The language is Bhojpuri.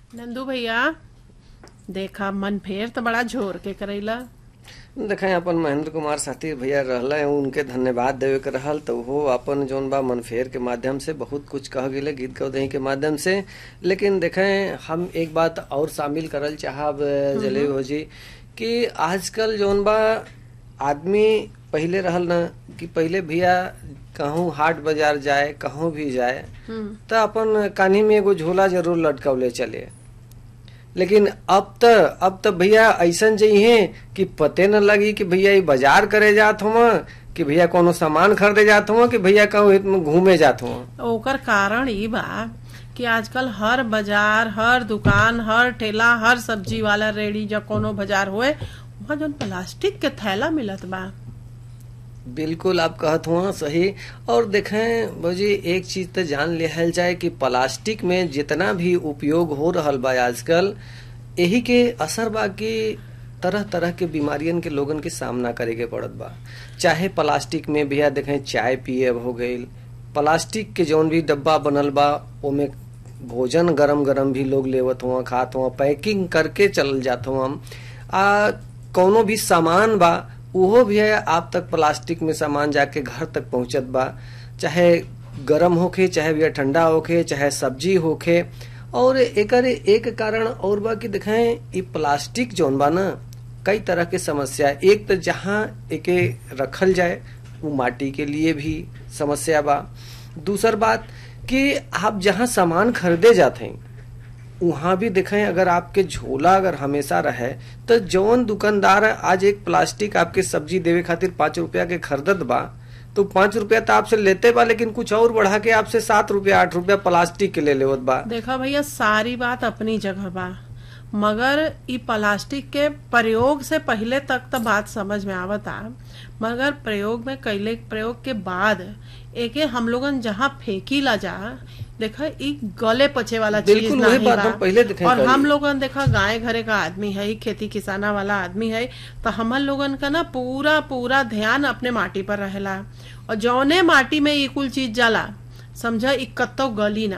नंदू भैया देखा मन फेर तो बड़ा झोर के करैला देखें अपन महेंद्र कुमार साथी भैया रहल हैं उनके धन्यवाद देवे के रहल तो वो अपन जोन बा मनफेर के माध्यम से बहुत कुछ कह गेले गीत गौदही के माध्यम से लेकिन देखें हम एक बात और शामिल करल चाहब जले हो जी कि आजकल जोन बा आदमी पहले रहल ना कि पहले भैया कहूँ हाट बाजार जाए कहूँ भी जाए तो अपन कान्ही में एगो झोला जरूर लटकवले चले लेकिन अब त अब त भैया ऐसन जइहे कि पते न लगी कि भैया ये बाजार करे जात हुआ कि भैया कोनो सामान खरीदे जात हुआ कि भैया कहूँ घूमे जात हुआ ओकर कारण ई बा कि आजकल हर बाजार हर दुकान हर ठेला हर सब्जी वाला रेडी जब कोनो बाजार होए वहाँ जौन प्लास्टिक के थैला मिलत बा बिल्कुल आप कहत हुआ सही और देखें भौजी एक चीज तो जान लिहल जाए कि प्लास्टिक में जितना भी उपयोग हो रहल बा आजकल यही के असर बा कि तरह तरह के बीमारियन के लोगन के सामना करे के पड़त बा चाहे प्लास्टिक में भैया देखें चाय पिए हो गईल प्लास्टिक के जौन भी डब्बा बनल बा ओमे भोजन गरम गरम भी लोग लेवत हुआ खात हुआ पैकिंग करके चल जात हुआ आ कौनो भी सामान बा उहो भी है आप तक प्लास्टिक में सामान जाके घर तक पहुंचत बा चाहे गरम होखे चाहे भैया ठंडा होखे चाहे सब्जी होखे और एकर एक कारण और बा कि देखें ये प्लास्टिक जौन बा ना कई तरह के समस्या एक तो जहाँ एके रखल जाए वो माटी के लिए भी समस्या बा दूसर बात कि आप जहाँ सामान खरीदे जाते हैं वहां भी देखें अगर आपके झोला अगर हमेशा रहे तो जौन दुकानदार आज एक प्लास्टिक आपके सब्जी देवे खातिर पांच रुपया के खरीदत बा तो पांच रुपया तो आपसे लेते बा लेकिन कुछ और बढ़ा के आपसे सात रुपया आठ रुपया प्लास्टिक के ले लेवत बा देखा भैया सारी बात अपनी जगह बा मगर ई प्लास्टिक के प्रयोग से पहले तक तो बात समझ में आवता मगर प्रयोग में कैले प्रयोग के बाद एके हम लोगन जहाँ फेंकी ला जा देखा ई गले पचे वाला चीज बिल्कुल वही नहीं बात बा हम पहले देखे और करी। हम लोगन देखा गाय घरे का आदमी है खेती किसाना वाला आदमी है तो हमन लोगन का ना पूरा पूरा ध्यान अपने माटी पर रहेला और जौने माटी में ई कुल चीज जाला समझा ई कत्तो गली ना